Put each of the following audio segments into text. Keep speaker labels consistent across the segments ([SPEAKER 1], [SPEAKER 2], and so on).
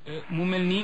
[SPEAKER 1] mu mel ni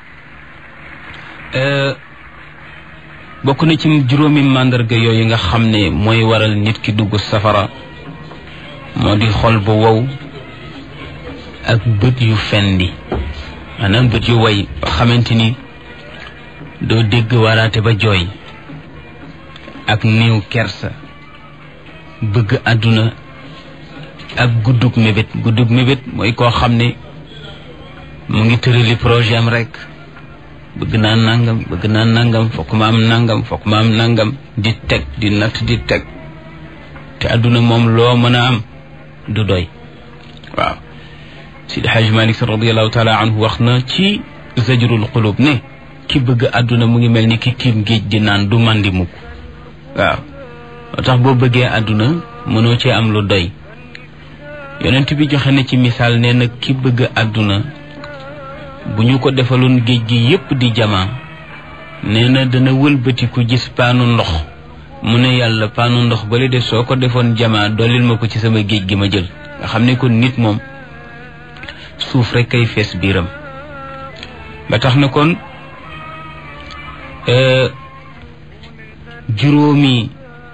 [SPEAKER 1] bokk na ci juróomi màndarga yooyu nga xam ne mooy waral nit ki dugg safara moo di xol bu wow ak bët yu fendi maanaam bët yu way ba xamante ni doo dégg waraate ba jooy ak néew kersa bëgg àdduna ak guddug mébét guddug mébét mooy koo xam ne mu ngi tërali projet am rek bëgg naa nangam bëgg naa nangam fokk ma am nangam fokk ma am nangam di teg di natt di teg te àdduna moom loo mën a am du doy waaw Sidi Hajj Malik Sy radiallahu taala anhu wax na ci zajrul qulub ne ki bëgg àdduna mu ngi mel ni ki tiim géej di naan du mandi mukk waaw moo tax boo bëggee àdduna mënoo cee am lu doy yonent bi joxe na ci misaal nee na ki bëgg àdduna bu ñu ko defaloon géej gi yépp di jamaa nee na dana wëlbatiku gis paanu ndox mu ne yàlla paanu ndox bale de soo ko defoon jamaa dollil ma ko ci sama géej gi ma jël nga xam ne kon nit moom suuf rek kay fees biiram ba tax na kon juróomi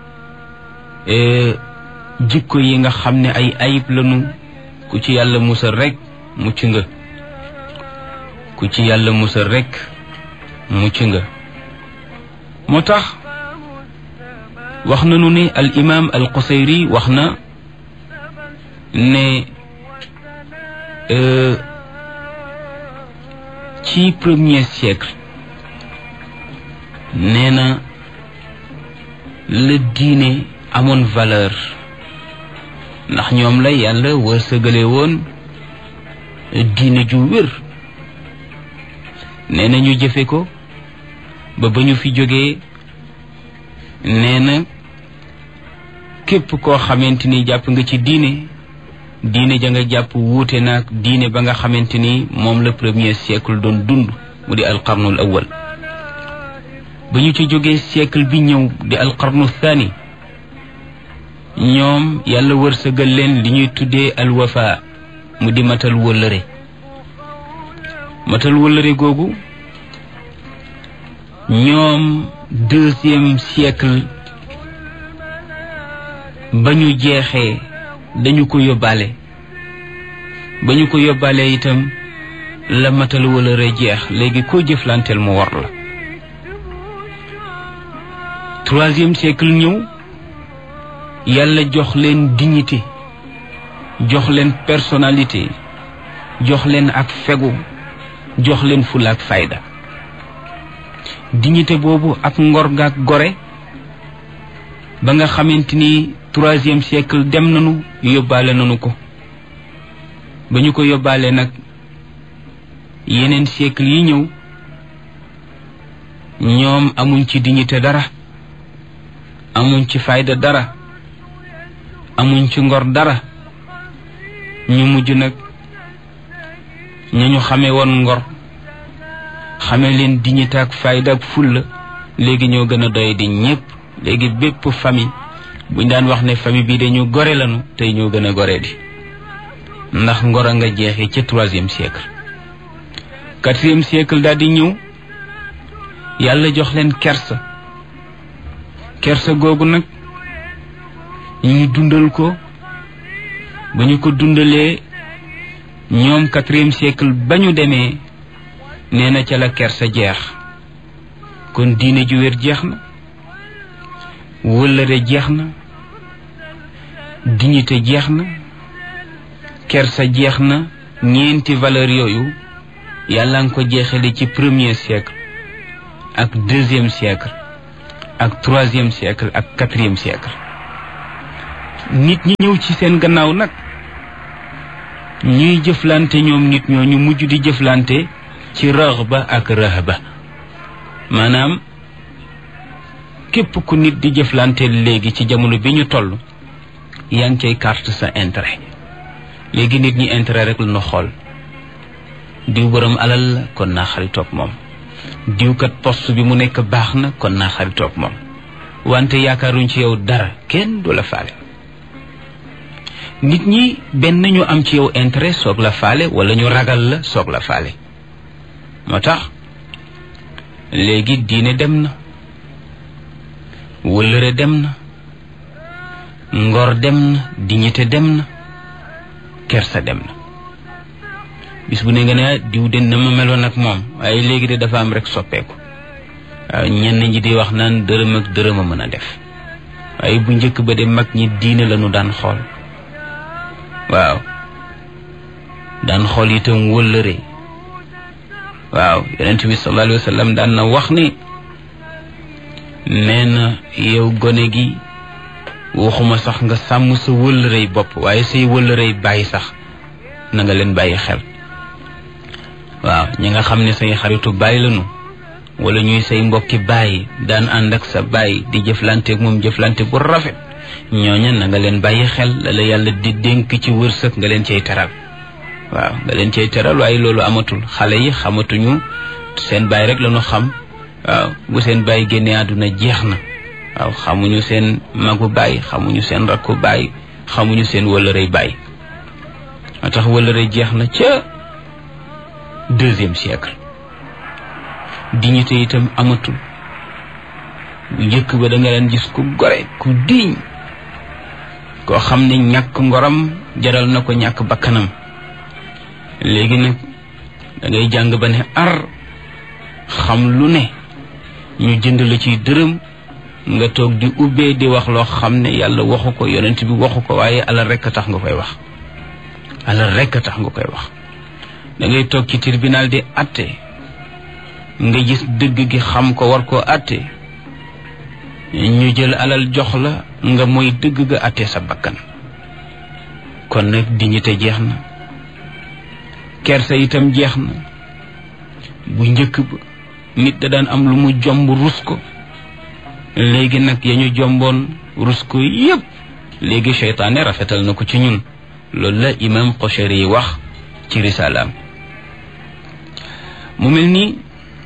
[SPEAKER 1] jikko yi nga xam ne ay ayib lanu ku ci yàlla musal rek mucc nga ku ci yàlla musal rek mucc nga moo tax wax nañu ne al imam al qusayri wax na ne ci premier siècle nee na la diine amoon valeur ndax ñoom la yàlla wërsëgale woon diine ju wér nee na ñu jëfe ko ba ba ñu fi jógee nee na képp koo xamante ni jàpp nga ci diine diine ja nga jàpp wuute naag diine ba nga xamante ni moom la premier siècle doon dund mu di alqarnul awal ba ñu ci jógee siècle bi ñëw di alqarnu thani ñoom yàlla wërsëgal leen li ñuy tuddee alwafa mu di matal wëllëre matal wëllëre googu ñoom deuxième siècle ba ñu jeexee dañu ko yóbbaale ba ñu ko yóbbaale itam la matal wëllëre jeex léegi koo jëflanteel mu war la troisième siècle ñëw yàlla jox leen dignité jox leen personnalité jox leen ak fegu jox leen fulla ak fayda dignité boobu ak ngor ga ak gore ba nga xamante ni troisième siècle dem nañu yóbbaale nañu ko ba ñu ko yóbbaale nag yeneen siècle yi ñëw ñoom amuñ ci dignité dara amuñ ci fayda dara amuñ ci ngor dara ñu mujj nag ña ñu xamee woon ngor xamee leen dignité ak fayda ak fulla léegi ñoo gën a doy di ñépp léegi bépp famille buñ daan wax ne famille bii dañu gore lanu tey ñoo gën a gore di ndax ngor a nga jeexee ca troisième siècle quatrième siècle daal di ñëw yàlla jox leen kersa kersa googu nag ñu dundal ko ba ñu ko dundalee ñoom quatrième siècle ba ñu demee nee na ca la kersa jeex kon diine ju wér jeex na wëllëre jeex na dignité jeex na kersa jeex na ñeenti valeur yooyu yàlla nga ko jeexale ci premier siècle ak deuxième siècle ak troisième siècle ak quatrième siècle nit ñi ñëw ci seen gannaaw nag ñuy jëflante ñoom nit ñoo ñu mujj di jëflante ci raxba ak rahba maanaam képp ku nit di jëflante léegi ci jamono bi ñu toll yaa ngi cay carte sa intérêt léegi nit ñi intérêt rek la ñu xool diw borom alal la kon naa xaritoog moom diwkat poste bi mu nekk baax na kon naa xaritoog moom wante yaakaaruñ ci yow dara kenn du la faale nit ñi benn ñu am ci yow intérêt soog la faale wala ñu ragal la soog la faale moo tax léegi diine dem na wëllëre dem na ngor dem na dignité dem na kersa dem na bis bu ne nga ne diw de na ma meloon ak moom waaye léegi de dafa am rek soppeeku waaw ñenn ñi di wax naan dërëm ak dërëm a mën a def waaye bu njëkk ba de mag ñi diine lañu daan xool waaw daan xool itam wëllëre waaw yonent bi sallallahu alayhi wa sallam daan na wax ni nee na yow gone gi waxuma sax nga sàmm sa wëllërey bopp waaye say wëllërey bàyyi sax na nga leen bàyyi xel waaw ñi nga xam ne say xaritu bàyyi lañu wala ñuy say mbokki bàyyi daan ànd ak sa bàyyi di jëflante ak moom jëflante bu rafet ñooña na nga leen bàyyi xel la la yàlla di dénk ci wërsëg nga leen cay teral waaw nga leen cay teral waaye loolu amatul xale yi xamatuñu seen bàyyi rek lañu xam waaw bu seen bàyyi génnee àdduna jeex na waaw xamuñu seen magu bàyyi xamuñu seen rakku bàyyi xamuñu seen wëllërey bàyyi moo tax wëllërey jeex na ca deuxième siècle dignité itam amatul bu njëkk ba da nga leen gis ku gore ku diiñ koo xam ne ñàkk ngoram jaral na ko ñàkk bakkanam léegi nag da ngay jàng ba ne ar xam lu ne ñu jënd la ciy dërëm nga toog di ubbee di wax loo xam ne yàlla waxu ko yonent bi waxu ko waaye alal rekk a tax nga koy wax alal rekk a tax nga koy wax da ngay toog ci tribunal di atte nga gis dëgg gi xam ko war koo atte ñu jël alal jox la nga mooy dëgg ga atte sa bakkan kon nag dignité jeex na kersa itam jeex na bu njëkk ba nit da daan am lu mu jomb rus ko léegi nag ya ñu jomboon rus ko yépp léegi seytaane rafetal na ko ci ñun loolu la imam Qosheri yi wax ci risalaam mu mel ni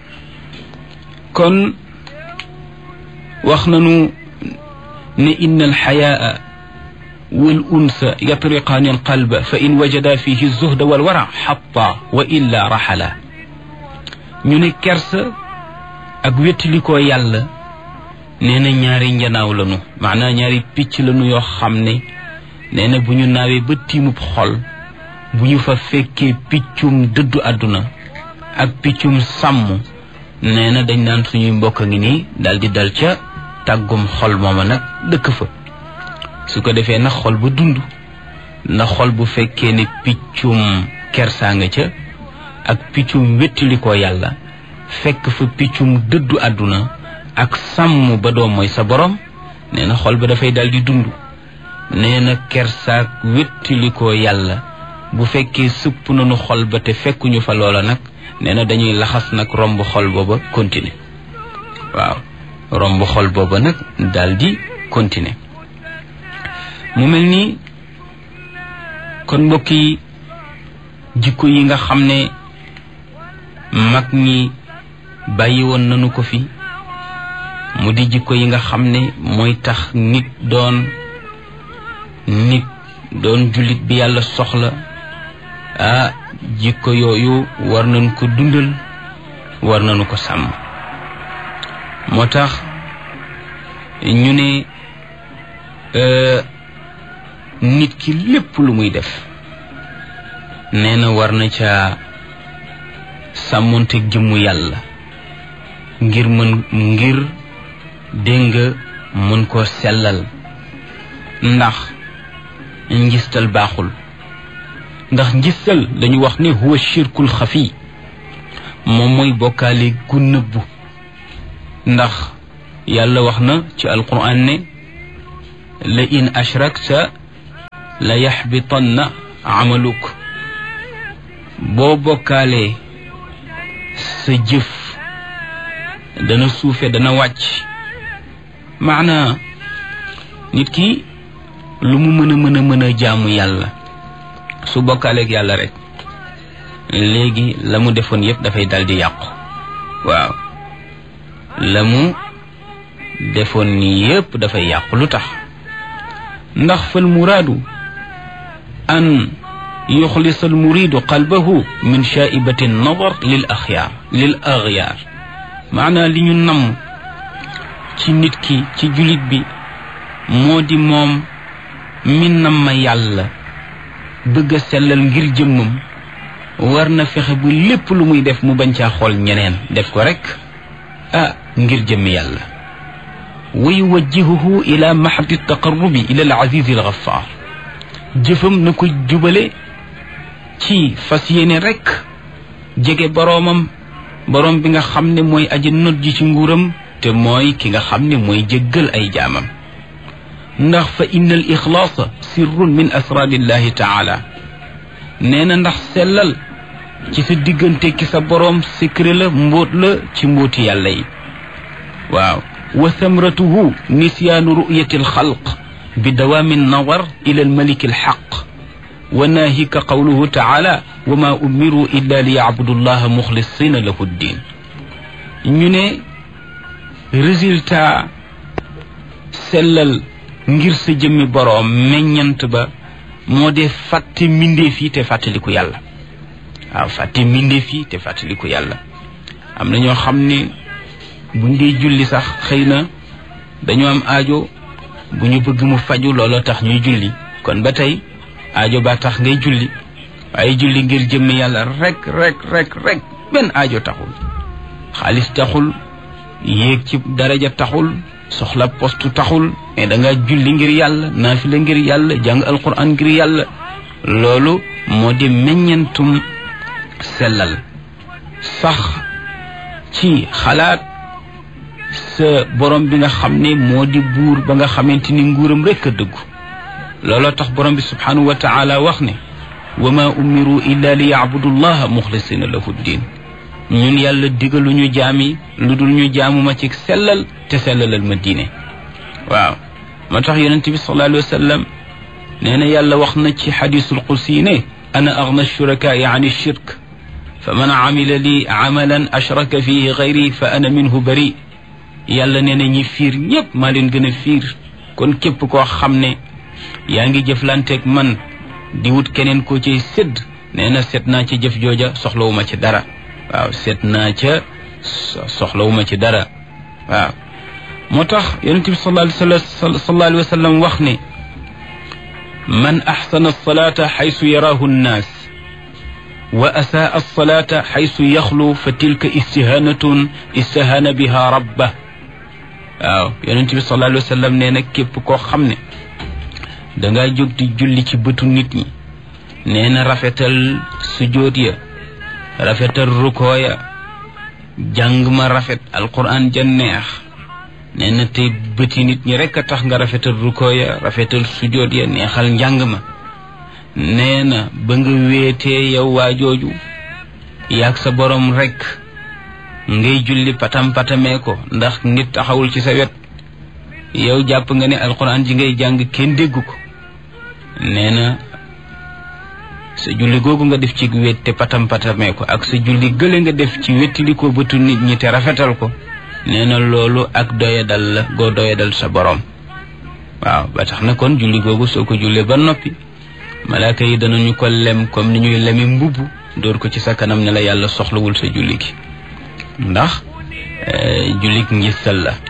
[SPEAKER 1] kon wax nanu ne inna alxayaa wal unsa yatriqaani alqalba fa in wajada fihi zuhda wal wara xatta wa illa raxala ñu ne kersa ak wéttalikoo yàlla nee na ñaari njanaaw lanu maanaam ñaari picc lanu yoo xam ne nee na bu ñu naawee ba tiimub xol bu ñu fa fekkee piccum dëddu àdduna ak piccum sàmm nee na dañ naan suñuy mbokk a ngi nii dal di dal ca tàggum xol mooma nag dëkk fa su ko defee nag xol ba dund na xol bu fekkee ne piccum kersaa nga ca ak piccum wéttalikoo yàlla fekk fa piccum dëddu àdduna ak sàmm ba doom mooy sa borom nee na xol ba dafay dal di dund nee na kersaak wéttalikoo yàlla bu fekkee sëpp nañu xol ba te fekkuñu fa loola nag nee na dañuy laxas nag romb xol booba continuer waaw romb xol booba nag dal di continuer mu mel ni kon mbokk yi jikko yi nga xam ne mag ñi bàyyi woon nañu ko fi mu di jikko yi nga xam ne mooy tax nit doon nit doon jullit bi yàlla soxla ah jikko yooyu war nañu ko dundal war nañu ko sàmm moo tax ñu ne nit ki lépp lu muy def nee na war na ca sàmmonteeg jëmmu yàlla ngir mën ngir dégg nga mën koo sellal ndax njistal baaxul ndax njistal dañu wax ne huwa shirkul xafi moom mooy bokkaale gu nëbbu ndax yàlla wax na ci alquran ne la in ashrakta la yaxbitanna amaluk boo bokkaalee sa jëf dana suufe dana wàcc maana nit ki lu mu mën a mën a mën a jaamu yàlla su bokkaaleeg yàlla rek léegi la mu defoon yépp dafay dal di yàqu waaw la mu defoon yépp dafay yàqu lu tax ndax fal muraadu an yuxlis almuridu qalbahu min shaibati nadar lil axyaar lil axyaar maanaa li ñu namm ci nit ki ci julit bi moo di moom mi namm yàlla bëgg a sellal ngir jëmmam war na fexe bu lépp lu muy def mu bañ caa xool ñeneen def ko rek ah ngir jëmmi yàlla wa yuwajjihuhu ila mahdi taqarrubi ila al azizi al ghaffar jëfam na ko jubale ci fas yéene rek jege boroomam boroom bi nga xam ne mooy aji not ji ci nguuram te mooy ki nga xam ne mooy jéggal ay jaamam ndax fa inna al ixlaasa sirrun min asrarillahi taala nee na ndax sellal ci sa diggante ki sa boroom secret la mbóot la ci mbóoti yàlla yi waaw wa thamratuhu nisyaanu ru'yati alxalq bi dawaami nawar ila almaliki alxaq wa naahika qawluhu taala wa ma umiru illa li yacbudu allaha muxlisina lahu ddin ñu ne résultat sellal ngir sa jëmmi boroom meññant ba moo dee fàtte mbindeef yi te fàttaliku yàlla waaw fàtte mbindeef yi te fàttaliku yàlla am na ñoo xam ne buñ dee julli sax xëy na dañoo am aajo bu ñu bëgg mu faju looloo tax ñuy julli kon ba tey aajo ba tax ngay julli waaye julli ngir jëmmi yàlla rek rek rek rek benn aajo taxul xaalis taxul yéeg ci daraja taxul soxla postu taxul mais da nga julli ngir yàlla naafila ngir yàlla jàng alquran ngir yàlla loolu moo di meññentum sellal sax ci xalaat sa borom bi nga xam ne moo di buur ba nga xamante ni nguuram rekk a dëggu looloo tax borom bi subhanahu wa taala wax ne wa ma umiru illa li yacbudu llaha muxlisina lahu ddin ñun yàlla digaluñu jaami lu dul ñu jaamuma ci sellal te sellalal ma diine waaw moo tax yonent bi sallallahu alayhi wa sallam nee na yàlla wax na ci xadisul qudsi ne ana agna shurakaai an shirk fa man amila li amalan ashraka fihi gayri fa ana minhu bari yàlla nee na ñi fiir ñépp maa leen gën a fiir kon képp koo xam ne yaa ngi jëflanteeg man di wut keneen koo ciy sédd nee na seet naa ci jëf jooja soxlawuma ci dara waaw seet naa ca soxlawuma ci dara waaw moo tax yonent bi sallallahu alayhi wa sallam wax ne man axsana alsalata xaysu yaraahu nnaas wa asaa alsalata xaysu yaxlu fa tilka istihanatun istahana biha rabba waaw yonent bi sallallahu alayhi wa sallam nee na képp koo xam ne dangaa jóg di julli ci bëtu nit ñi nee na rafetal sujóot ya rafetal rukoo ya jàng ma rafet alquran ja neex nee na tey bëti nit ñi rekk a tax nga rafetal rukoo ya rafetal sujóot ya neexal njàng ma nee na ba nga wéetee yow waa jooju yaag sa borom rekk ngay julli patam patamee ko ndax nit taxawul ci sa wet yow jàpp nga ne alquran ji ngay jàng kenn déggu ko nee na sa julli googu nga def ci wét te patam patamee ko ak sa julli gële nga def ci wettili ko bëtu nit ñi te rafetal ko nee na loolu ak doyadal la goo doyadal sa borom waaw ba tax na kon julli googu soo ko jullee ba noppi malaaka yi danañu ko lem comme ni ñuy lemi mbubb dóor ko ci sa kanam ne la yàlla soxlawul sa julli gi ndax jullik ngistal la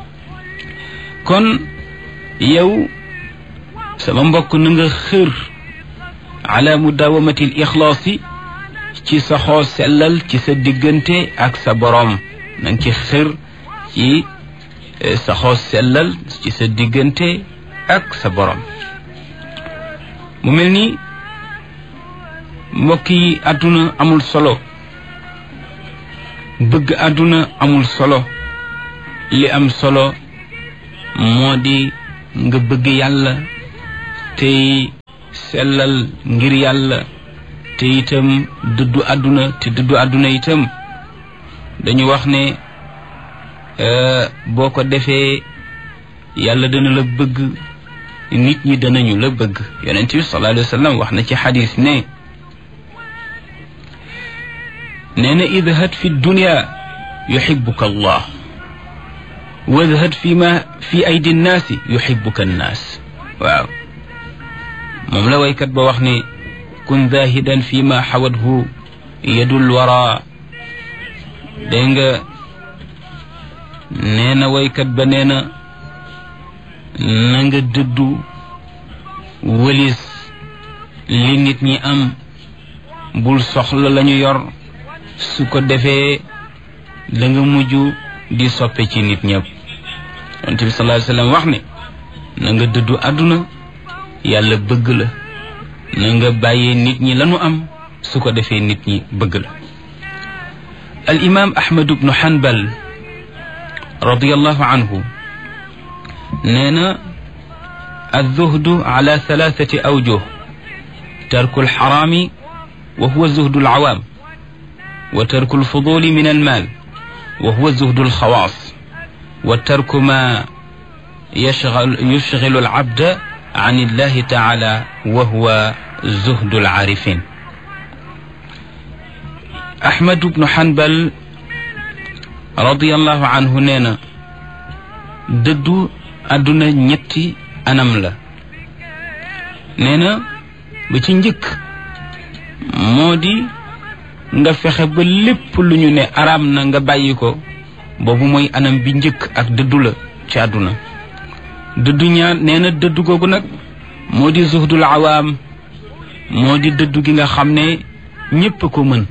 [SPEAKER 1] kon yow sama mbokk na nga xër ala mudawamati l ixlaasi ci sa xoo sellal ci sa diggante ak sa boroom na nga ci xër ci sa xoo sellal ci sa diggante ak sa boroom mu mel ni mbokk yi àdduna amul solo bëgg àdduna amul solo li am solo moo di nga bëgg yàlla tey sellal ngir yàlla te itam dëddu àdduna te dëddu àdduna itam dañu wax ne boo ko defee yàlla dana la bëgg nit ñi danañu la bëgg yonent bi sallallahu alayhi wa sallam wax na ci xadis ne nee na idhad fi dunya yuxibuka allah wadhad fi ma fi aydi nnaasi yuxibuka nnaas waaw moom la waykat ba wax ne kun zahidan fi ma xawathu yadul wara dégg nga nee na waykat ba nee na na nga dëddu wëlis li nit ñi am bul soxla lañu yor su ko defee da nga mujj di soppe ci nit ñëpp yonent bi sallallahu alayhi wasallam wax ne na nga dëddu àdduna yàlla bëgg la na nga bàyyee nit ñi lañu am su ko defee nit ñi bëgg la al imam ahmad ibnu hanbal radiallahu anhu nee na الزهد على ثلاثة أوجه ترك الحرام وهو زهد العوام وترك الفضول من المال وهو زهد الخواص وترك ما يشغل, يشغل العبد عن الله تعالى وهو زهد العارفين أحمد بن حنبل رضي الله عنه نينا ددو أدنى نيتي anam la nee na ba ci njëkk moo di nga fexe ba lépp lu ñu ne araam na nga bàyyi ko boobu mooy anam bi njëkk ak dëddu la ci àdduna dëddu ñaar nee na dëddu googu nag moo di zuhdul awaam moo di dëddu gi nga xam ne ñépp ko mën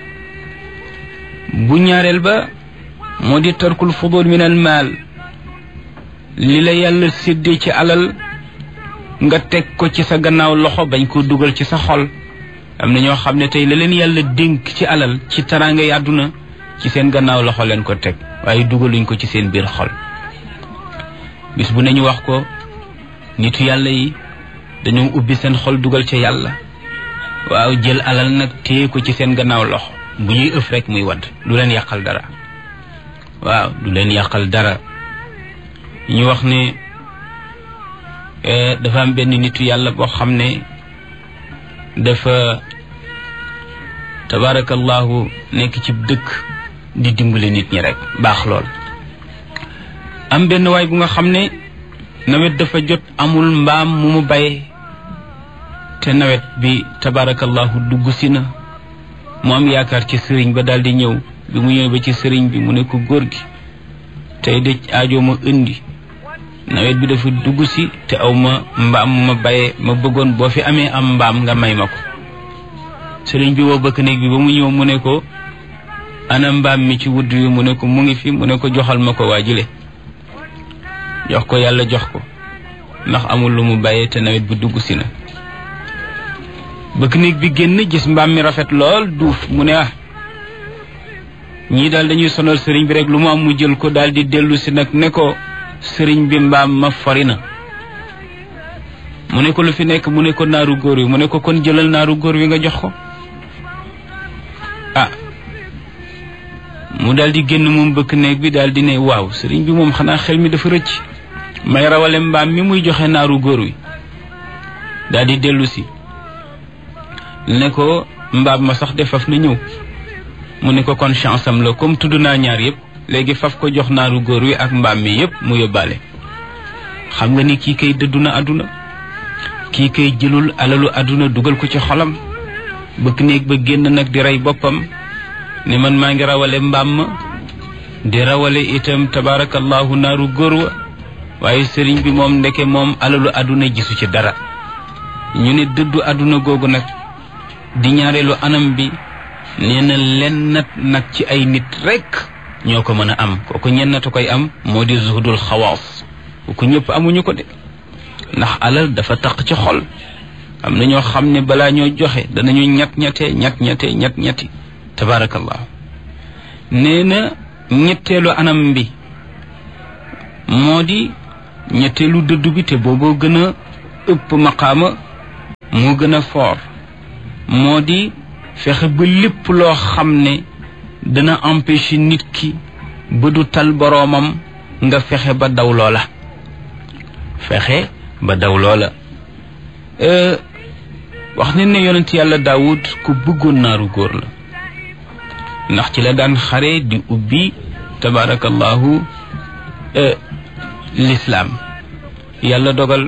[SPEAKER 1] bu ñaareel ba moo di tarkul fudul min al maal li la yàlla séddee ci alal nga teg ko ci sa gannaaw loxo bañ ko dugal ci sa xol am na ñoo xam ne tey la leen yàlla dénk ci alal ci taraanga yi àdduna ci seen gannaaw loxo leen ko teg waaye dugaluñ ko ci seen biir xol bis bu nañu wax ko nitu yàlla yi dañoo ubbi seen xol dugal ca yàlla waaw jël alal nag téye ko ci seen gannaaw loxo bu ñuy ëf rek muy wadd du leen yàqal dara waaw du leen yàqal dara ñu wax ne dafa am benn nitu yàlla boo xam ne dafa tabarakallahu nekk ci dëkk di dimbale nit ñi rek baax lool am benn waay bu nga xam ne nawet dafa jot amul mbaam mu mu bay te nawet bi tabarakallahu dugg si na mu am yaakaar ci sëriñ ba daal di ñëw bi mu ñëw ba ci sëriñ bi mu ne ko góor gi tey de aajo ma indi nawet bi dafa dugg si te aw ma mbaam ma baye ma bëggoon boo fi amee am mbaam nga may ma ko sëriñ bi woo bëkk néeg bi ba mu ñëw mu ne ko ana mbaam mi ci wudd wi mu ne ko mu ngi fi mu ne ko joxal ma ko waa jile jox ko yàlla jox ko ndax amul lu mu bàyyee te nawet bi dugg si na bëkk néeg bi génn gis mbaam mi rafet lool duuf mu ne ah ñii daal dañuy sonal sëriñ bi rek lu mu am mu jël ko daal di dellu si nag ne ko sëriñ bi mbaam ma fori na mu ne ko lu fi nekk mu ne ko naaru góor wi mu ne ko kon jëlal naaru góor wi nga jox ko ah mu daal di génn moom bëkk néeg bi daal di ne waaw sëriñ bi moom xanaa xel mi dafa rëcc may rawale mbaam mi muy joxe naaru góor wi daal di dellu si ne ko mbaam ma sax de faf na ñëw mu ne ko kon chance am la comme tudd naa ñaar yëpp léegi faf ko jox naaru góor wi ak mbaam mi yëpp mu yóbbaale xam nga ni kii kay dëddu na àdduna kii kay jëlul alalu àdduna dugal ko ci xolam bëkk néeg ba génn nag di rey boppam ne man maa ngi rawale mbaam ma di rawale itam tabaarakallahu naaru góor wa waaye sëriñ bi moom ndeke moom alalu àdduna gisu ci dara ñu ne dëddu àdduna googu nag di ñaareelu anam bi nee na lennat nag ci ay nit rekk ñoo ko mën a am kooku ñennatu koy am moo di zuhdul xawaas kooku ñëpp amuñu ko de ndax alal dafa taq ci xol am na ñoo xam ne balaa ñoo joxe danañu ñett ñettee ñett ñettee ñett ñetti tabaarakallahu nee na ñetteelu anam bi moo di ñetteelu dëddu bi te booboo gën a ëpp maqaama moo gën a foor moo di fexe ba lépp loo xam ne dana empêcher nit ki ba du tal boroomam nga fexe ba daw loola fexe ba daw loola wax ne ne yonent yàlla daawud ku bëggoon naaru góor la ndax ci la daan xare di ubbi tabaarakallahu lislaam yàlla dogal